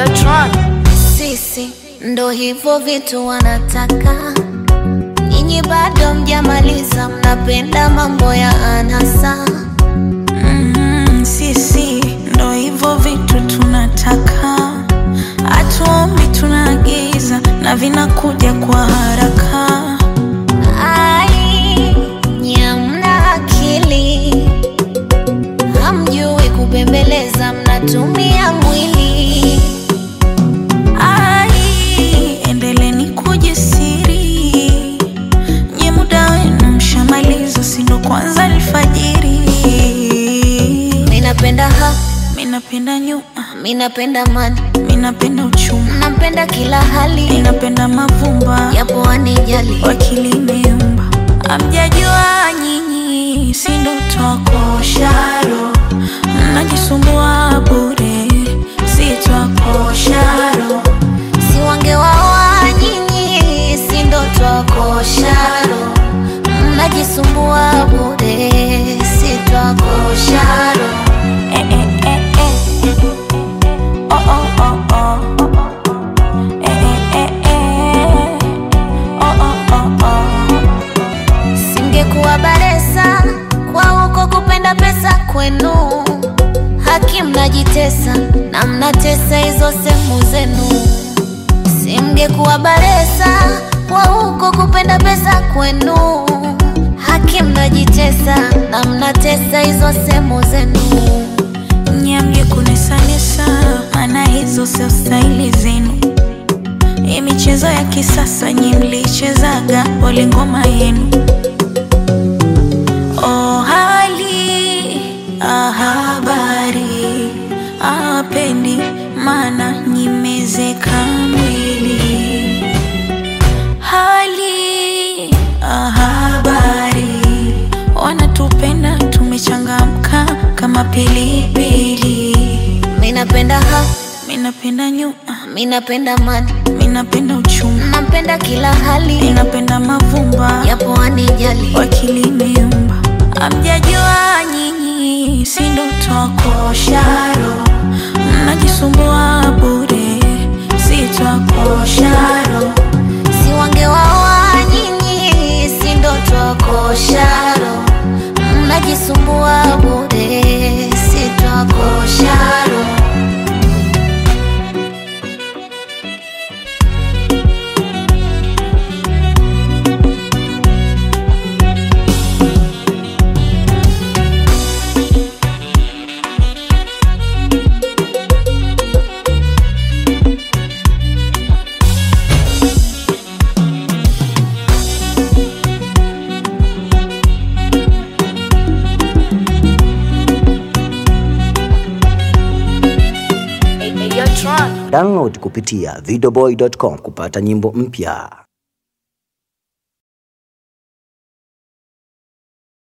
Yotron. Sisi ndo hivyo vitu wanataka, nyinyi bado mjamaliza, mnapenda mambo ya anasa. Mm, sisi ndo hivyo vitu tunataka, hatuombi tunaagiza na vinakuja kwa haraka. Ai, nyamna akili, hamjui kubembeleza, mnatumia mwili. Ai, endeleni kujisiri, nye muda wenu mshamaliza, si ndo kwanza alfajiri. Minapenda ha, Minapenda nyuma, minapenda mani, minapenda uchuma, napenda kila hali, minapenda mavumba yapo wanijali. wakili imeumba. Amjajua nyinyi, si ndo twakosharo, mnajisumbua bure, si twakosharo. Si wangewaoa nyinyi, si ndo twakosharo, mnajisumbua bure, si twakosharo. Eh, eh, eh, eh. Oh, oh, oh, oh. Eh, eh, eh, eh. Oh, oh, oh, oh. Singekuwa baresa kwa huko kupenda pesa kwenu, haki mnajitesa na mnatesa hizo sehemu zenu. Singekuwa baresa kwa huko kupenda pesa kwenu, haki mnajitesa na mnatesa hizo sehemu zenu. Nyamge kunesanesa, maana hizo sio staili zenu. Hii michezo ya kisasa nyi mlichezaga, pole ngoma yenu. Oh, hali ah, habari apendi, maana nyimezeka mwili. Hali ah, habari wanatupenda, tumechangamka kama pilipili. Minapenda ha, Minapenda nyuma, minapenda mani, minapenda uchuma, napenda kila hali, minapenda mavumba yapo wanijali. wakili imeumba. Amjajua nyinyi, si ndo twakosharo, mnajisumbua bure, si twakosharo. Si wangewaoa nyinyi, si ndo twakosharo, mnajisumbua bure, si twakosharo. Yotron. Download kupitia videoboy.com kupata nyimbo mpya.